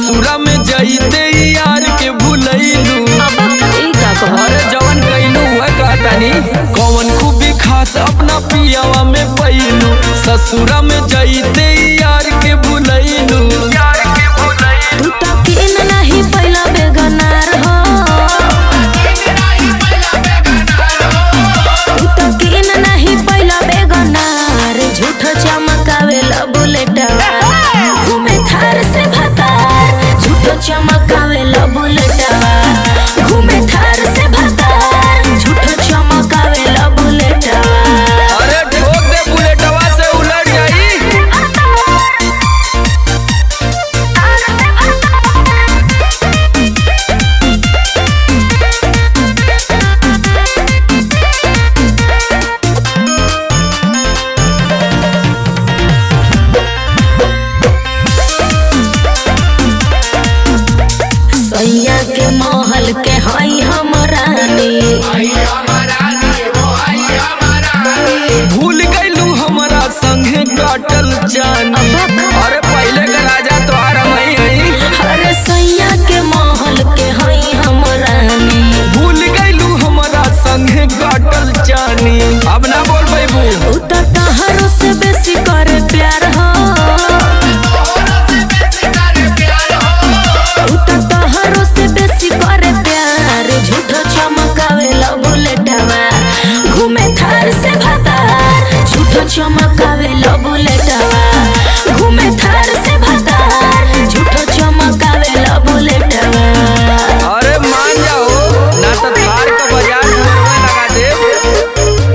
ससुरा में जइते यार के भूलैलू अब ई का कहत अरे जवन कैलू है कहतानी कौन खूबी खास अपना पियावा में पैलू ससुरा में जइते यार के भूलैलू यार के भूलैलू तू तो किन नहीं पहिला बेगनार हो तू तो किन नहीं पहिला बेगनार झूठ चमकावे ला बुलेटवा घूमे थार से भतार झूठ चमकावे ला बुलेटवा घूमे थार से भतार झूठ चमकावे ला बुलेटवा अरे ठोक दे बुलेटवा से उलट जाई सैया के महल के हई हम रानी भूल गईलू हमारा संगे काटल जानी अरे पहले का राजा तोहार मई हई अरे सैया के महल के हई हम रानी भूल गईलू हमारा संगे काटल जानी अब ना बोल पैबू उ त तहरो से बेसी करे प्यार हो उ त तहरो से बेसी करे प्यार झूठो चमकावे ला बुलेटवा घूमे थार से भतार झूठो चमकावे ला बुलेटवा घूमे थार से भतार झूठो चमकावे ला बुलेटवा अरे मान जाओ ना तो थार का बाजार में लगा दे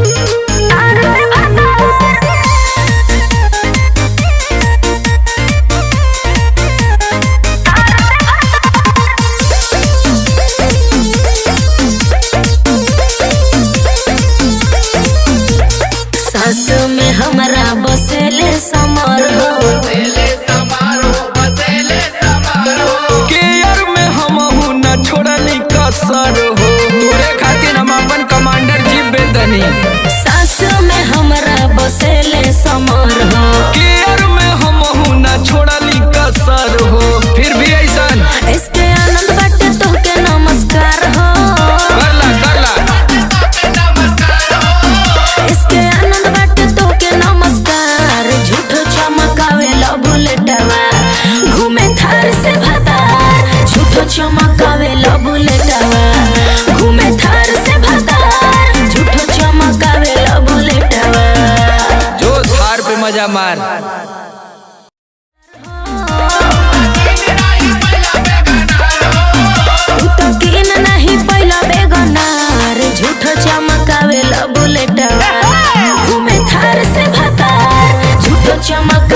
सास में हमरा बसेले समर हो केयर में हम हूँ न छोड़नी कसर हो तोरे खातिर हम अपन कमांडर जी बेदनी सास में हमरा बसेले समर हो केयर में हम हूँ न छोड़नी कसर हो फिर भी ऐसन इसके आनंद बाटे तोहके नमस्कार हो करला करला इसके आनंद बाटे तोहके नमस्कार झूठो चमकावे ला बुलेटवा घूमे थार से भतार झूठो चमकावे ला बुलेटवा घूमे थार से भतार झूठो चमकावे ला बुलेटवा जो थार पे मजा मार तू तो किन नहीं पहिला बेगनार झूठो चमकावे ला बुलेटवा घूमे थार से भतार झूठो चमक